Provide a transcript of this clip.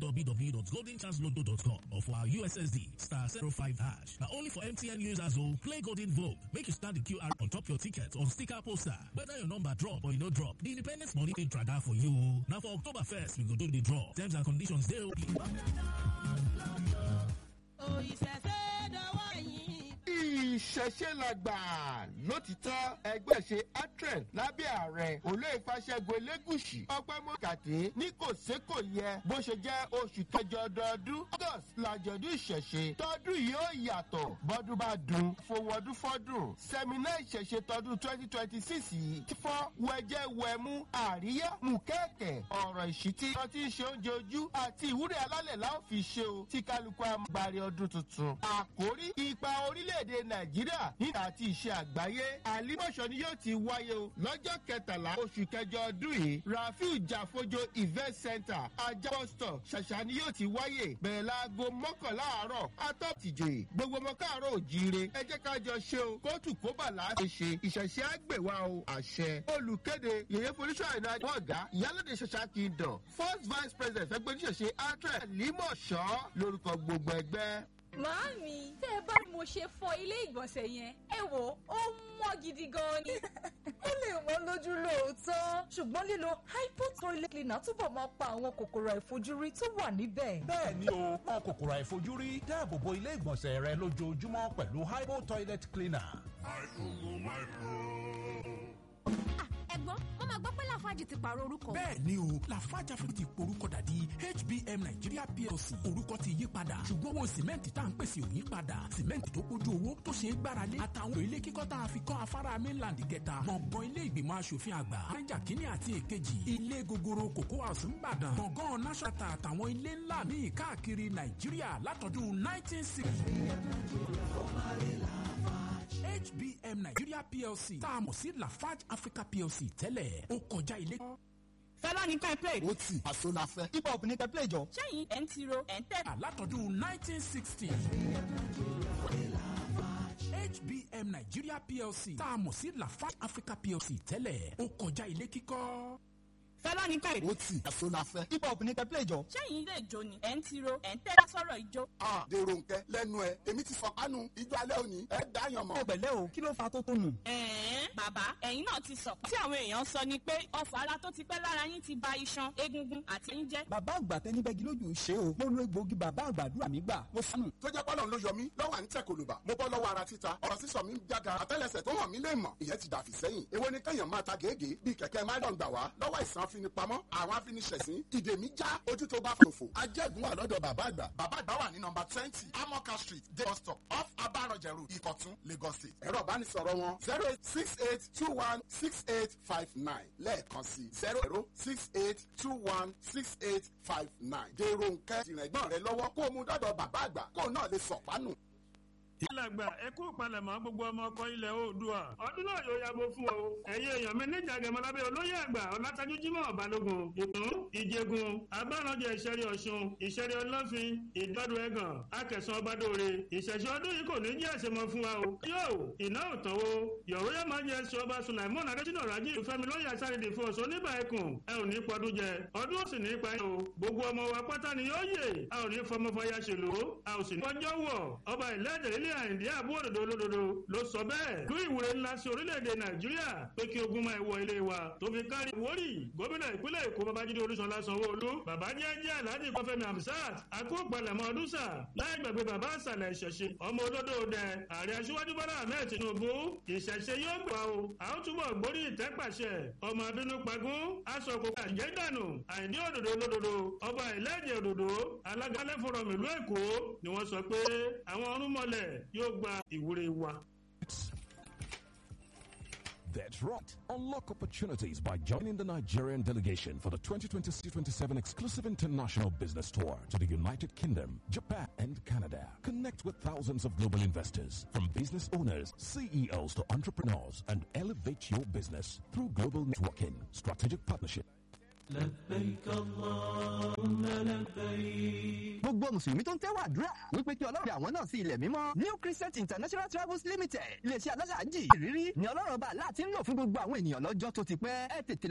www.goldenchanceloto.com or for our USSD star 05 hash. Now only for MTN users who play Golden Vogue. Make you stand the QR on top your ticket or sticker poster. Whether your number drop or you no drop, the Independence Money Day Trader for you. Now for October 1st, we go do the draw. Terms and conditions dey only. ìṣẹ̀ṣe làgbà lótìtọ́ ẹgbẹ́ ṣe atren lábẹ́ ààrẹ olóyèfàṣẹ́gun elégùsì ọpẹ́ mọ́kàtí ní kò sé kò yẹ bó ṣe jẹ́ oṣù kẹjọ ọdọọdún august làjọ̀dún ìṣẹ̀ṣe tọdún yìí ó yàtọ̀ bọ́dún bá dùn fowọ́dún fọ́dún sẹ́mínà ìṣẹ̀ṣe tọdún twenty twenty six yìí ti fọ́ wẹjẹ́ wẹmú àríyá mùkẹ́ẹ̀kẹ́ ọ̀rọ̀ ìṣítí ọtí ṣe oúnjẹ ojú àti ìwúrẹ́ alálẹ̀ láò fi ṣe o tí kálukú àgbàrí ọdún tuntun àkórí ipa orílẹ̀-èdè nàìjíríà nígbà àti ìṣe àgbáyé àlímọ̀ṣọ́ ni yóò ti wáyé o lọ́jọ́ kẹtàlá oṣù kẹjọ ọdún yìí rafiu jàfojo event center ajá bus stop ṣàṣà ni yóò ti wáyé bẹ̀rẹ̀ láago mọ́kànlá àárọ̀ atọ́tìjòyè gbogbo ọmọ káàárọ̀ òjíire ẹ jẹ́ ká jọ ṣe o kóòtù kóbàlà ṣe ṣe ìṣẹ̀ṣẹ̀ àgbèwà o àṣẹ olùkéde yèyé folúṣọ àìná ọ̀gá ìyálòdì ṣẹṣà kingdom first vice president ẹgbẹ́ oníṣẹ̀ṣe atre límọ̀ṣọ́ lórúkọ gbogbo ẹgbẹ́. Màámi, tẹ́ ẹ bá ní mo ṣe fọ ilé ìgbọ̀nsẹ̀ yẹn, ẹ wò ó mọ́ gidi gan ni. ó lè wọ́n lójú lóòótọ́ ṣùgbọ́n lílo hypo toilet cleaner túbọ̀ máa pa àwọn kòkòrò àìfojúrí tó wà níbẹ̀. bẹ́ẹ̀ ni o wọn kòkòrò àìfojúrí dáàbò bo ilé ìgbọ̀nsẹ̀ rẹ lójoojúmọ́ pẹ̀lú hypo toilet cleaner. ẹ̀gbọ́n wọ́n máa gbọ́ pé láfáàjì ti pààrọ̀ orúkọ. bẹ́ẹ̀ ni o lafarge africa ti porúkọ dàdí hbm nigeria plc orúkọ ti yí padà ṣùgbọ́n owó sìmẹ́ǹtì tá à ń pèsè ò yí padà sìmẹ́ǹtì tó kójú owó tó ṣe é gbáralé àtàwọn ilé kíkọ́ tá a fi kọ́ afárá mainland kẹta gbọ̀ngàn ilé ìgbìmọ̀ asòfin àgbà niger kínní àti èkejì ilé gogoro kòkó house ńbàdàn gbọ̀ngàn nasata àtàwọn ilé ńlá míì káàkiri nàìjíríà látọdún 1960 hbm nigeria plc tá a mọ̀ sí lafarge africa plc tẹ́lẹ̀ ó kọjá ilé. fẹlá ní ká play. ó tì àṣọ la fẹ́. hip hop ní ká play jọ. sẹ́yìn ẹ̀ ń tiro ẹ̀ ń tẹ̀. látọdún 1960. hbm nigeria plc tá a mọ̀ sí lafarge africa plc tẹ́lẹ̀ ó kọjá ilé kíkọ́. fẹlá ní ká. ó tì àṣọ la fẹ́. hip hop ní ká play jọ. sẹ́yìn ilé ìjó ni ẹ̀ ń tiro ẹ̀ ń tẹ̀ sọ̀rọ̀ ìjó. a dèrò nkẹ lẹnu ẹ èmi ti fọkànù ijó alẹ́ òní ẹ dáyàn mọ́. ẹ pẹ̀lẹ́ o kí ló fa tó tó nù. ẹ̀ẹ́n bàbá ẹ̀yin náà ti sọ tí àwọn èèyàn sọ ni pé ọfà ara tó ti pẹ́ lára yín ti ba iṣan egungun àti ń jẹ́. bàbá àgbà tẹnibẹ́gi lójú ṣe o mo lo egbòogi bàbá àgbàdúrà mi gbà mo sánù. tó jẹ́ pọ́lọ́ ló yọ mí lọ́wọ́ à ń tẹ̀ kòlùbà mo bọ́ lọ́wọ́ ara títa ọ̀rọ̀ sísọ mi ń jága àtẹ́lẹsẹ̀ tó hàn mí lè mọ̀ ìyẹn ti dàfí sẹ́yìn èwo ni kẹ́yàn máa ta gègé bíi kẹ̀kẹ́ máìlọ́n gbà wá lọ́wọ́ ìsàn afinipamọ́ àwọn afiniṣẹ̀sín ìdè mi já ojú tó bá fòfò ajẹ́gun wà lọ́dọ̀ bàbá àgbà bàbá àgbà wà ní nọmba twenty amoka street day bus stop off abarọ̀jẹ̀rù ìkọ̀tún lagos state ẹ̀rọ ìbánisọ̀rọ̀ wọn zero eight six eight two one six eight five nine lẹ́ẹ̀kan sí zero zero six eight two one six eight five nine dèrò nkẹ́ tìrẹ̀gbọ́n rẹ lọ́wọ́ kó o mú dọ́dọ̀ bàbá àgbà kó o náà lè sọ̀pánù alàgbà ẹ kú palẹ̀mọ́ gbogbo ọmọ ọkọ ilẹ̀ oòdùà ọdún náà yóò yàgò fún ọ ẹ̀yin èèyàn mi níjà gẹ̀mọ́lábẹ́ olóyè àgbà ọ̀làtàjú jimoh balógun ìtún ìjẹgun agbáranjẹ ìṣẹ̀rí ọ̀ṣun ìṣẹ̀rí ọlọ́fin ìdọ́dún ẹ̀gàn akẹ̀sán ọbadóore ìṣẹ̀ṣẹ̀ ọdún yìí kò ní jẹ́ àṣemọ fún wa o yóò iná òtánwó yọ̀wé yóò máa jẹ ẹsẹ̀ ọba sulaimon adéjúnà rájí ìfẹ́mi lóye àṣàrìdì fún ọ̀ṣọ́ níbà ẹkùn ẹ ò ní pọdún jẹ ọdún ó sì ní pa ẹ o gbogbo ọmọ wa pátá ni yóò yè a ò ní fọmọfọyà ṣèlú a ò sì ní ọjọ́ wọ̀ ọba ìlẹ́dẹ̀ ilé àyìndí àbú òdòdó olódodo ló sọ bẹ́ẹ̀ lú ìwúre ńlá sí orílẹ̀-èdè nàìjíríà pé kí ogun máa wọ ilé wa tó fi kárí wórì gómìnà ìpínlẹ̀ èkó babájídé olúṣọlá sanwó-olú bàbá jẹ́jẹ́ aláàjì kọfẹ́mi amsat akópalẹ̀mọ́ ọdúnṣà láì gbàgbé bàbá àṣàlẹ̀ ìṣẹ̀ṣe ọmọ olódò dẹ ààrẹ aṣíwájú bọ́lá ahmed tinubu ìṣẹ̀ṣe yóò gbà o a ó túbọ̀ gbórí ìtẹ́pàṣẹ ọmọ abínú pagún aṣọ òkùnkùn àjẹ́dànù àìní òdòdó olódodo ọba ìlẹ́ẹ̀dẹ̀ òdòdó alága lẹ́fọ̀rọ̀mù ìlú èkó ni wọ́n sọ pé àwọn ọ̀rúnmọ̀lẹ̀ yóò gba ìwúre wa. That's right. Unlock opportunities by joining the Nigerian delegation for the 2026-27 exclusive international business tour to the United Kingdom, Japan, and Canada. Connect with thousands of global investors, from business owners, CEOs to entrepreneurs, and elevate your business through global networking, strategic partnership. gbogbo mùsùlùmí tó ń tẹ́wọ̀ àdúrà wípé kí ọlọ́run àwọn náà sí ilẹ̀ mímọ́ new christian international travels limited iléeṣẹ́ aláṣà àjì ìrírí ni ọlọ́run ọba aláàtí ń lò fún gbogbo àwọn ènìyàn lọ́jọ́ tó ti pẹ́ ẹ tètè